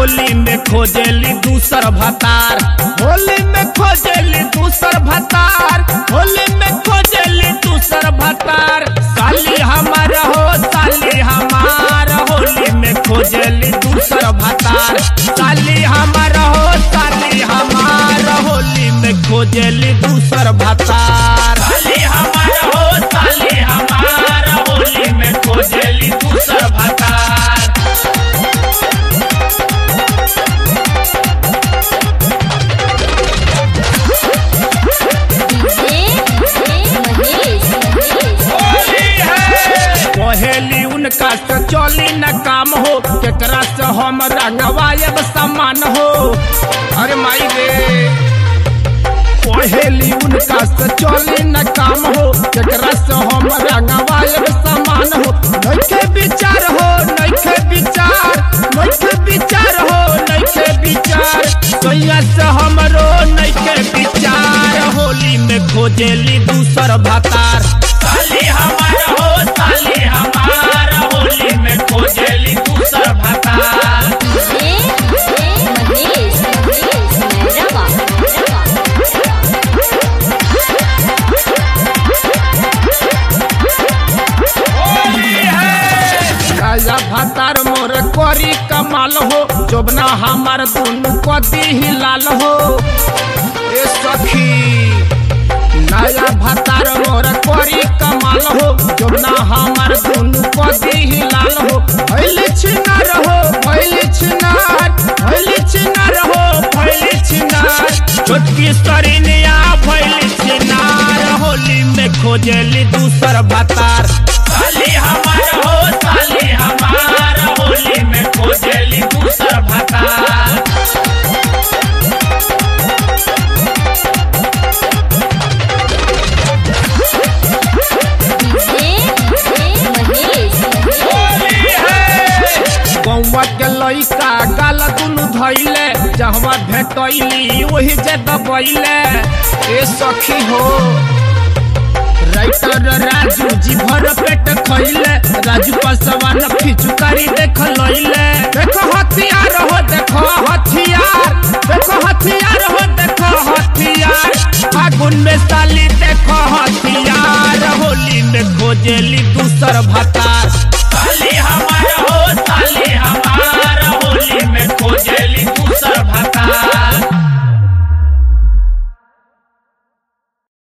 होली में खोजेली दूसर भतार होली में खोजेली दूसर भतार होली में खोजेली दूसर भतार साली हमार हो साली हमार होली में खोजेली दूसर भतार साली हमार हो साली हमार होली में खोजेली दूसर भतार साली हमार हो साली हमार होली में खोजेली दूसर भतार पहेली उनका से चली न काम हो केकरा से हम रंगवायब समान हो अरे माई रे पहेली उनका से चली न काम हो केकरा से हम रंगवायब समान हो नइखे विचार हो नइखे विचार नइखे विचार हो नइखे विचार सोया से हमरो नइखे विचार होली में खोजेली दूसर भतार साली हमार हो साली हमार होली में खोजेली दूसर भतार राजा भतार मोर करी कमाल हो जोबना हमार दुनु कदी ही लाल हो ए सखी नया भतार मोर करी कमाल हो जोबना हमार दुनु कदी ही लाल हो भैली छिनार हो भैली छिनार भैली छिनार हो भैली छिनार छोटकी सरिनिया भैली छिनार होली में खोजेली दूसर भतार साली हमार हो साली हमार होली में खोजेली दूसर भतार गौवा के लइका गाल दुनु धैले जहवा भेटैली ओही जे दबैले ए सखी हो राइटर राजू जी भर पेट खैले राजू पसवान फिचुकारी देख लैले देखो हथियार हो देखो हथियार देखो हथियार हो देखो हथियार फागुन में साली देखो हथियार होली में खोजेली दूसर भता